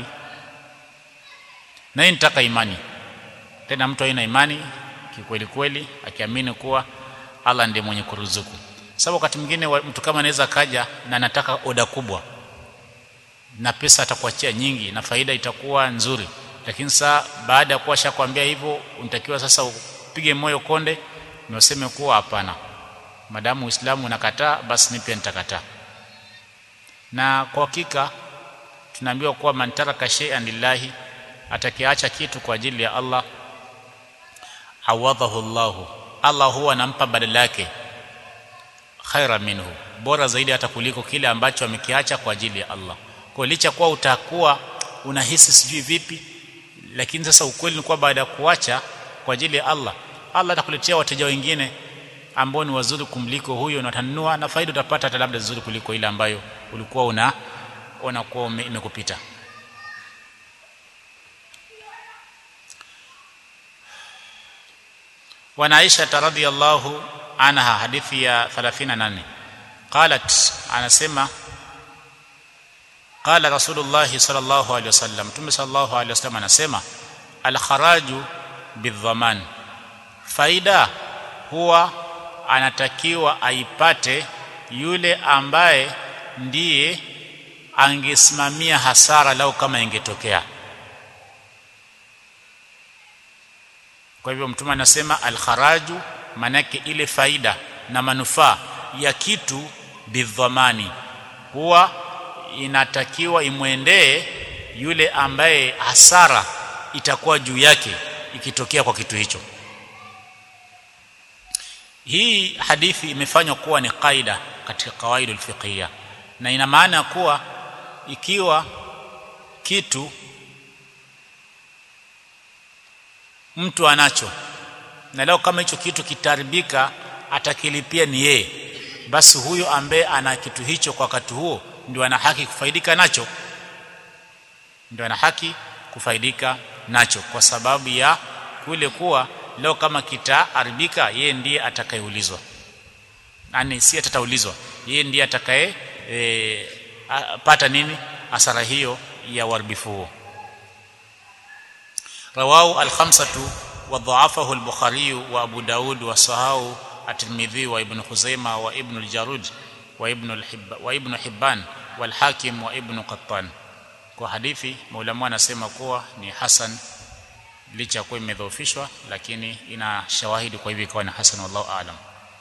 na hii nitaka imani tena mtu aina imani kikweli kweli akiamini kuwa Allah ndiye mwenye kuruzuku sababu wakati mwingine mtu kama anaweza kaja na anataka oda kubwa na pesa atakuachia nyingi na faida itakuwa nzuri lakini saa baada ya kuwa shakwambia hivyo unatakiwa sasa upige moyo konde na useme kuwa hapana madamu Uislamu unakataa basi mimi pia nitakataa na kwa hakika tunaambiwa kuwa man taraka shay'an lillahi atakiacha kitu kwa ajili ya Allah awadhahu Allahu Allah huwa anampa badala yake khaira minhu bora zaidi hata kuliko kile ambacho amekiacha kwa ajili ya Allah kwa licha kuwa utakuwa unahisi sijui vipi lakini sasa ukweli ni kuwa baada ya kuacha kwa ajili ya Allah Allah atakuletea wateja wengine ambao ni wazuri kumliko huyo na utanunua na faida utapata hata labda nzuri kuliko ile ambayo ulikuwa una unakuwa imekupita wana Aisha radhiyallahu anha hadithi ya 38 qalat anasema qala rasulullah sallallahu alaihi wasallam tume sallallahu alaihi wasallam anasema al kharaju bidhaman faida huwa anatakiwa aipate yule ambaye ndiye angesimamia hasara lau kama ingetokea kwa hivyo mtume anasema alkharaju manake ile faida na manufaa ya kitu bidhamani huwa inatakiwa imwendee yule ambaye hasara itakuwa juu yake ikitokea kwa kitu hicho hii hadithi imefanywa kuwa ni kaida katika kawaida alfiqhiyya na ina maana kuwa ikiwa kitu mtu anacho na leo kama hicho kitu kitaribika atakilipia ni yeye basi huyo ambaye ana kitu hicho kwa wakati huo ndio ana haki kufaidika nacho ndio ana haki kufaidika nacho kwa sababu ya kule kuwa leo kama kitaharibika yeye ndiye atakayeulizwa yani si atataulizwa yeye ndiye atakaye e, pata nini hasara hiyo ya uharibifu huo رواه الخمسة وضعفه البخاري وأبو داود وصحاه الترمذي وابن خزيمة وابن الجارود وابن الحب وابن حبان والحاكم وابن قطان kwa hadithi maulama anasema kuwa ni hasan licha kuwa imedhoofishwa lakini ina shawahidi kwa hivyo ikawa ni hasan wallahu aalam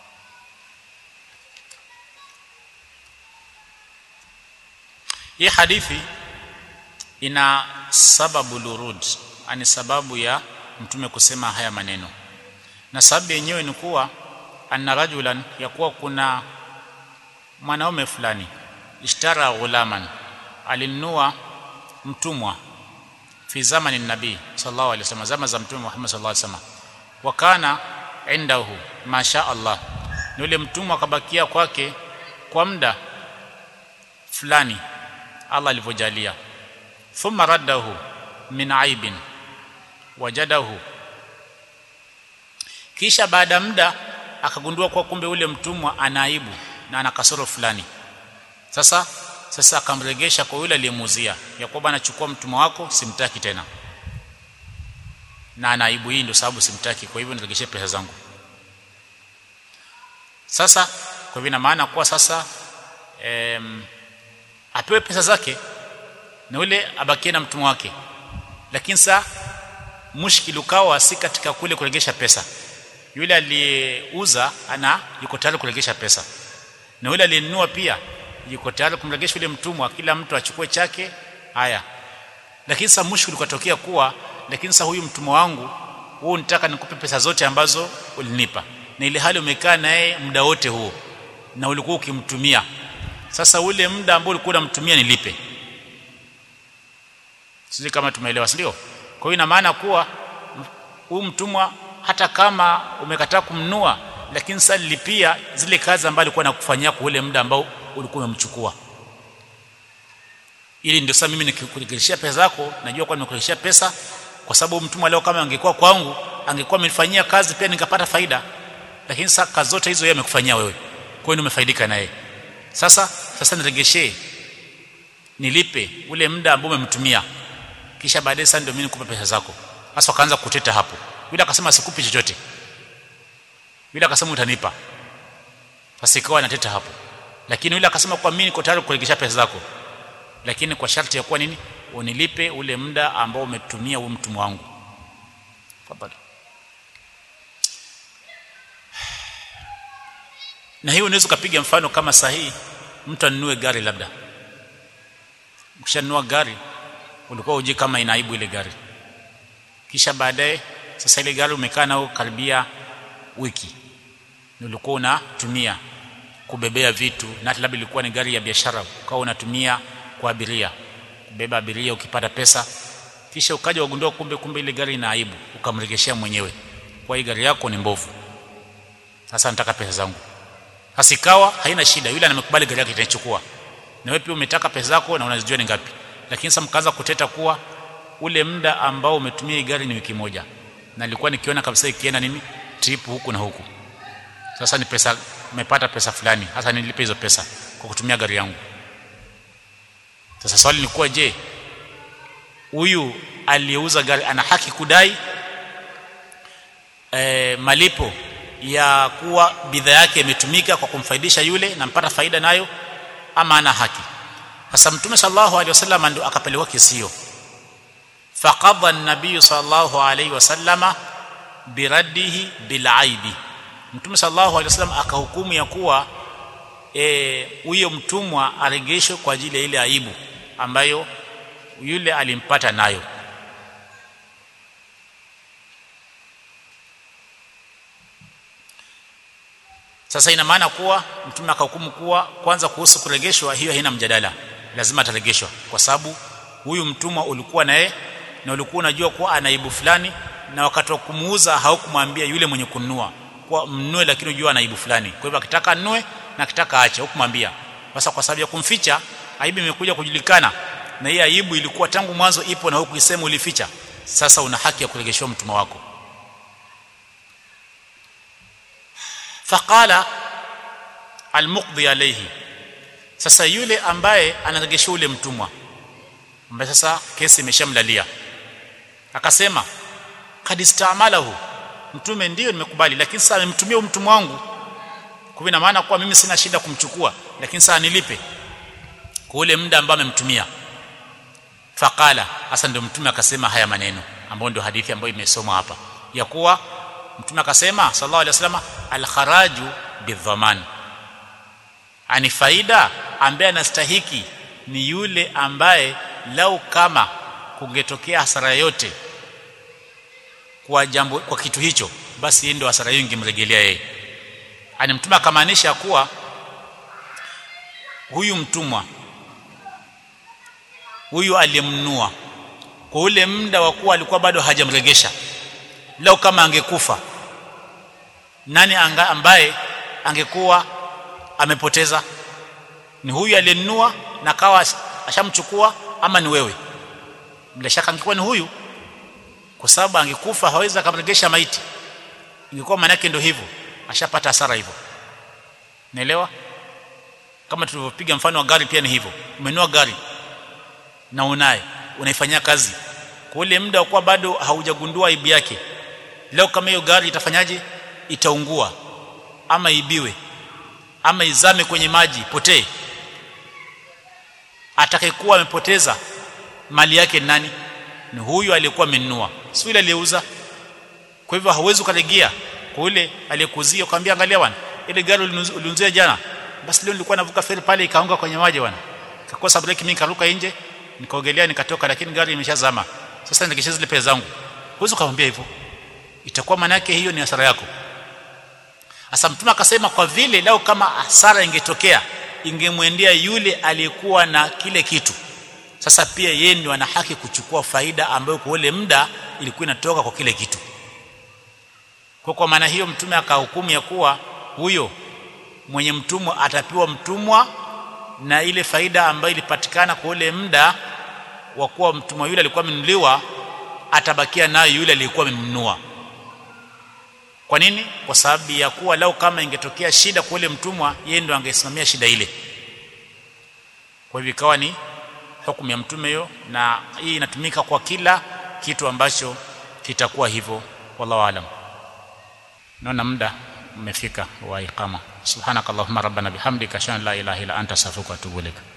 hii hadithi ina sababu lurud ani sababu ya mtume kusema haya maneno na sababu yenyewe ni kuwa anna rajulan ya kuwa kuna mwanaume fulani ishtara ghulaman alinunua mtumwa fi zamani nabii sallallahu alaihi wasallam zama za mtume Muhammad sallallahu alaihi wasallam wakana indahu masha Allah ni yule mtumwa akabakia kwake kwa muda fulani Allah alivyojalia thumma raddahu min aibin wajadahu kisha baada muda akagundua kwa kumbe ule mtumwa ana aibu na ana kasoro fulani sasa sasa akamregesha kwa yule aliyemuuzia ya kwamba anachukua mtumwa wako simtaki tena na ana aibu hii ndio sababu simtaki kwa hivyo niregeshe pesa zangu sasa kwa hivyo ina maana kuwa sasa em, apewe pesa zake na yule abakie na mtumwa wake lakini sasa mushkil ukawa si katika kule kuregesha pesa yule aliyeuza ana yuko tayari kuregesha pesa na yule aliyenunua pia yuko tayari kumregesha yule mtumwa kila mtu achukue chake haya lakini sasa mushkil ukatokea kuwa lakini sasa huyu mtumwa wangu huu nitaka nikupe pesa zote ambazo ulinipa na ile hali umekaa naye muda wote huo na ulikuwa ukimtumia sasa ule muda ambao ulikuwa unamtumia nilipe sisi kama tumeelewa si ndio kwa hiyo ina maana kuwa huyu mtumwa hata kama umekataa kumnua lakini sasa lipia zile kazi ambazo alikuwa anakufanyia kwa ule muda ambao ulikuwa umemchukua ili ndio sasa mimi nikikurejeleshia pesa zako najua kwa nimekurejeleshia pesa kwa sababu mtumwa leo kama angekuwa kwangu angekuwa amenifanyia kazi pia nikapata faida lakini sasa kazi zote hizo yeye amekufanyia wewe kwa hiyo umefaidika na yeye sasa sasa niregeshee nilipe ule muda ambao umemtumia kisha baadaye sasa ndio mimi nikupe pesa zako sasa wakaanza kuteta hapo yule akasema sikupi chochote yule akasema utanipa sasa ikawa anateta hapo lakini yule akasema kwa mimi niko tayari kuregesha pesa zako lakini kwa sharti ya kuwa nini unilipe ule muda ambao umetumia huo mtumwa wangu Fadhali. na hiyo unaweza ukapiga mfano kama sahihi mtu anunue gari labda ukishanunua gari ulikuwa uji kama inaibu ile gari kisha baadaye sasa ile gari umekaa nao karibia wiki ulikuwa unatumia kubebea vitu na hata labda ilikuwa ni gari ya biashara ukawa unatumia kwa abiria kubeba abiria ukipata pesa kisha ukaja wagundua kumbe kumbe ile gari ina aibu ukamregeshea mwenyewe kwa hii gari yako ni mbovu sasa nataka pesa zangu sasa ikawa haina shida yule anamekubali gari yake itachukua na wewe pia umetaka pesa zako na unazijua ni ngapi lakini sasa mkaanza kuteta kuwa ule muda ambao umetumia hii gari ni wiki moja na nilikuwa nikiona kabisa ikienda nini trip huku na huku sasa ni pesa umepata pesa fulani hasa nilipe hizo pesa kwa kutumia gari yangu sasa swali ni kuwa je huyu aliyeuza gari ana haki kudai e, malipo ya kuwa bidhaa yake imetumika kwa kumfaidisha yule na mpata faida nayo ama ana haki sasa mtume sallallahu alaihi wasallam ndio akapelekwa kesi hiyo faqadha an-nabiy sallallahu alaihi wasallama biraddihi bilaibi mtume sallallahu alaihi wasallam akahukumu ya kuwa huyo e, mtumwa aregeshwe kwa ajili ya ile aibu ambayo yule alimpata nayo sasa ina maana kuwa mtume akahukumu kuwa kwanza kuhusu kuregeshwa hiyo haina mjadala lazima ataregeshwa kwa sababu huyu mtumwa ulikuwa naye na ulikuwa unajua kuwa ana aibu fulani na wakati wa kumuuza haukumwambia yule mwenye kununua kwa mnue lakini unajua ana aibu fulani kwa hivyo akitaka anunue na akitaka aache hukumwambia sasa kwa sababu ya kumficha aibu imekuja kujulikana na hii aibu ilikuwa tangu mwanzo ipo na hukuisema ulificha sasa una haki ya kuregeshwa mtumwa wako faqala almuqdi alayhi sasa yule ambaye anaregesha ule mtumwa ambaye sasa kesi imeshamlalia akasema kad istamalahu mtume ndio nimekubali lakini sasa amemtumia mtumwa wangu kwa ina maana kuwa mimi sina shida kumchukua lakini sasa nilipe kwa ule muda ambao amemtumia faqala hasa ndio mtume akasema haya maneno ambayo ndio hadithi ambayo imesomwa hapa ya kuwa mtume akasema sallallahu alaihi wasallam al-kharaju bidhaman ani faida ambaye anastahiki ni yule ambaye lau kama kungetokea hasara yote kwa jambo kwa kitu hicho basi ndio hasara hiyo ingemrejelea yeye ani mtume akamaanisha kuwa huyu mtumwa huyu aliyemnunua kwa ule muda wa kuwa alikuwa bado hajamregesha lau kama angekufa nani anga ambaye angekuwa amepoteza ni huyu aliyenunua na kawa ashamchukua ama ni wewe bila shaka angekuwa ni huyu kwa sababu angekufa hawezi akamregesha maiti ingekuwa maana yake ndio hivyo ashapata hasara hivyo naelewa kama tulivyopiga mfano wa gari pia ni hivyo umenunua gari na unaye unaifanyia kazi kwa ule muda wa kuwa bado haujagundua aibu yake leo kama hiyo gari itafanyaje itaungua ama ibiwe ama izame kwenye maji potee atakayekuwa amepoteza mali yake ni nani ni huyu aliyekuwa amenunua si yule aliyeuza kwa hivyo hauwezi ukalegea kwa yule aliyekuzia ukamwambia angalia bwana ile gari ulinunzia jana basi leo nilikuwa navuka feri pale ikaanguka kwenye maji bwana kakosa breki mimi nikaruka nje nikaogelea nikatoka lakini gari imeshazama sasa nikisha zile pesa zangu huwezi kumwambia hivyo itakuwa maana yake hiyo ni hasara yako sasa mtume akasema kwa vile lao kama hasara ingetokea ingemwendea yule aliyekuwa na kile kitu sasa pia yeye ndio ana haki kuchukua faida ambayo kwa ule muda ilikuwa inatoka kwa kile kitu kwa kwa maana hiyo mtume akahukumu ya kuwa huyo mwenye mtumwa atapewa mtumwa na ile faida ambayo ilipatikana kwa ule muda wa kuwa mtumwa yule alikuwa amenunuliwa atabakia nayo yule aliyekuwa amenunua kwa nini kwa sababu ya kuwa lau kama ingetokea shida kwa ule mtumwa yeye ndo angesimamia shida ile kwa hivyo ikawa ni hukumu ya mtume hiyo na hii inatumika kwa kila kitu ambacho kitakuwa hivyo wallahu alam naona muda umefika wa iqama subhanakallahumma rabbana bihamdika ashhadu an la ilaha illa anta astaghfiruka wa atubu ilaik